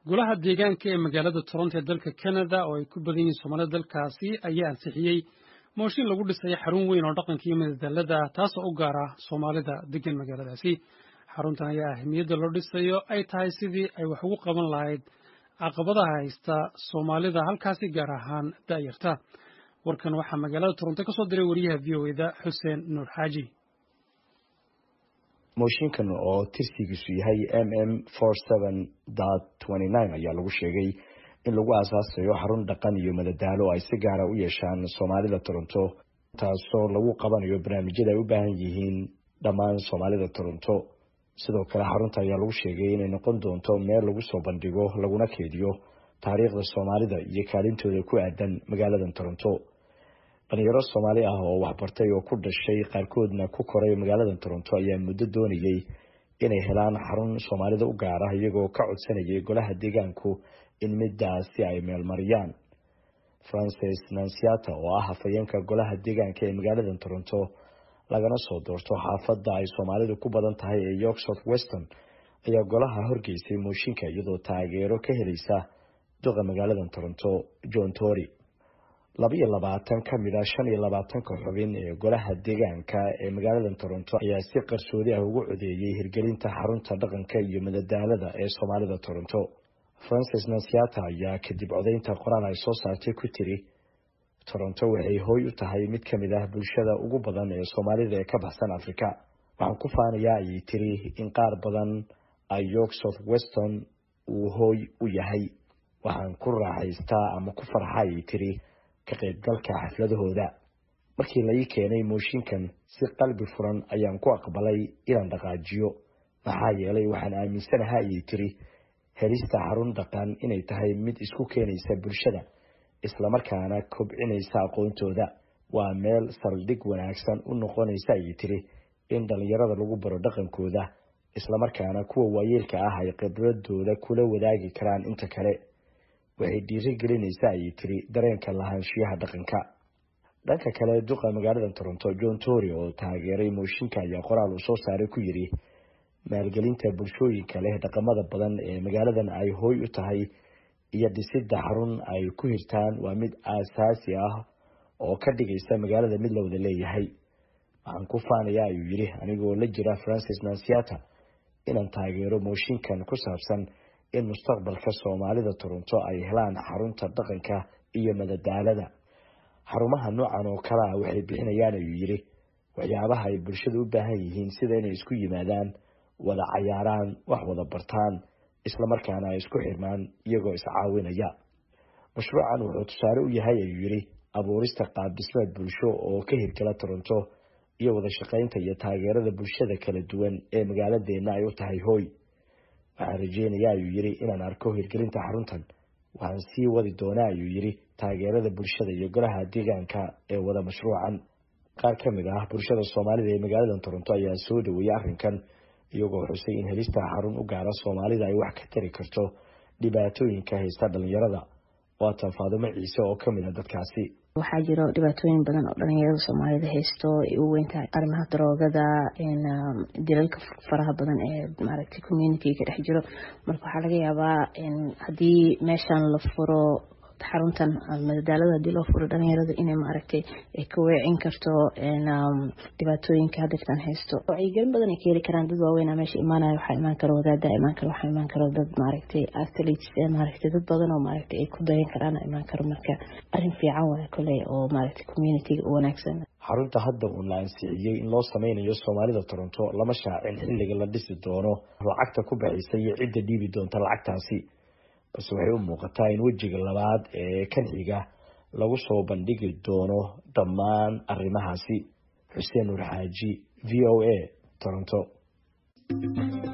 golaha deegaanka ee magaalada toronto ee dalka canada oo ay ku badan yihiin soomaalida dalkaasi ayaa ansixiyey mooshin lagu dhisayo xarun weyn oo dhaqanka iyo madadaalada taasoo u gaar ah soomaalida degan magaaladaasi xaruntan ayaa ahmiyadda loo dhisayo ay tahay sidii ay wax ugu qaban lahayd caqabadaha haysta soomaalida halkaasi gaar ahaan da'yarta warkan waxaa magaalada toronto ka soo diray wariyaha v o eda xuseen nuur xaaji mooshinkan oo tirsigiisu yahay m m ayaa lagu sheegay in lagu aasaasayo xarun dhaqan iyo madadaalo ay si gaara u yeeshaan soomaalida toronto taasoo lagu qabanayo barnaamijyada ay u baahan yihiin dhammaan soomaalida toronto sidoo kale xarunta ayaa lagu sheegay inay noqon doonto meel lagu soo bandhigo laguna keediyo taariikhda soomaalida iyo kaalintooda ku aadan magaaladan toronto dhalinyaro soomaali ah oo waxbartay oo ku dhashay qaarkoodna ku koray magaaladan toronto ayaa muddo doonayay inay helaan xarun soomaalida u gaar ah iyagoo ka codsanayay golaha deegaanku in midaasi ay meelmariyaan francis nansiata oo ah hafayeenka golaha deegaanka ee magaaladan toronto lagana soo doorto xaafadda ay soomaalidu ku badan tahay ee york south weston ayaa golaha horgeysay mooshinka iyadoo taageero ka helaysa duqa magaaladan toronto john tory laba iyo labaatan ka mid a shan iyo labaatanka xubin ee golaha deegaanka ee magaaladan toronto ayaa si qarsoodi ah ugu codeeyey hirgelinta xarunta dhaqanka iyo madadaalada ee soomaalida toronto francis nansiata ayaa kadib codeynta qoraal ay soo saartay ku tiri toronto waxay hooy u tahay mid ka mid ah bulshada ugu badan ee soomaalida ee ka baxsan afrika waxaan ku faanayaa ayay tiri in qaar badan ay york south weston uu hooy u yahay waxaan ku raaxaystaa ama ku farxa ayay tiri ka qaybgalka xafladahooda markii la ii keenay mooshinkan si qalbi furan ayaan ku aqbalay inaan dhaqaajiyo maxaa yeelay waxaan aaminsanaha ayay tiri helista xarun dhaqan inay tahay mid isku keenaysa bulshada islamarkaana kobcinaysa aqoontooda waa meel saldhig wanaagsan u noqonaysa ayay tiri in dhallinyarada lagu baro dhaqankooda islamarkaana kuwa waayeelka ah ay khibradooda kula wadaagi karaan inta kale waxay dhiiri gelinaysaa ayay tiri dareenka lahaanshiyaha dhaqanka dhanka kale duqa magaalada toronto john tory oo taageeray mooshinka ayaa qoraal uu soo saaray ku yidhi maalgelinta bulshooyinka leh dhaqamada badan ee magaaladan ay hooy u tahay iyo dhisidda xarun ay ku hirtaan waa mid aasaasi ah oo ka dhigaysa magaalada mid la wada leeyahay waxaan ku faanayaa ayuu yidhi anigoo la jira francis nansiata inaan taageero mooshinkan ku saabsan in mustaqbalka soomaalida toronto ay helaan xarunta dhaqanka iyo madadaalada xarumaha noocan oo kale ah waxay bixinayaan ayuu yidhi waxyaabaha ay bulshada u baahan yihiin sida inay isku yimaadaan wada cayaaraan wax wada bartaan islamarkaana ay isku xirmaan iyagoo iscaawinaya mashruucan wuxuu tusaale u yahay ayuu yidhi abuurista qaabdhismeed bulsho oo ka hirgala toronto iyo wada shaqaynta iyo taageerada bulshada kala duwan ee magaaladeenna ay u tahay hooy waxaan rajeynayaa ayuu yidhi inaan arko hirgelinta xaruntan waxaan sii wadi doonaa ayuu yidhi taageerada bulshada iyo golaha deegaanka ee wada mashruucan qaar ka mid ah bulshada soomaalida ee magaaladan toronto ayaa soo dhaweeyey arrinkan iyagoo xusay in helista xarun u gaara soomaalida ay wax ka tari karto dhibaatooyinka haysta dhalinyarada waatan faadumo ciise oo kamid a dadkaasi waxaa jiro dhibaatooyin badan oo dhalinyarada soomaalida haysto ay u weyntahay arrimaha daroogada dilalka faraha badan ee maaragtay communitiga ka dhex jiro marka waxaa laga yaabaa haddii meeshan la furo xaruntan madadaalada hadii loo furo dhalinyarada inay maaragtay ka weecin karto dhibaatooyinka hadirtan haysto wacyigelin badan ay ka heli karaan dad waaweyn meesha imaanaya waxaa imaan karo wadaada imaan karo waxaa imaan karo dad maaragtay athletes maaragtay dad badan oo maaragtay ay ku dayan karaan imaan karo marka arrin fiican waay koley oo maaragtay communitiga u wanaagsan xarunta hadda uun la ansixiyey in loo sameynayo soomaalida toronto lama shaacin xilliga la dhisi doono lacagta ku baxaysa iyo cidda dhiibi doonta lacagtaasi balse waxay u muuqataa in wejiga labaad ee kan xiga lagu soo bandhigi doono dhammaan arrimahaasi xuseen nuur xaaji v o a toronto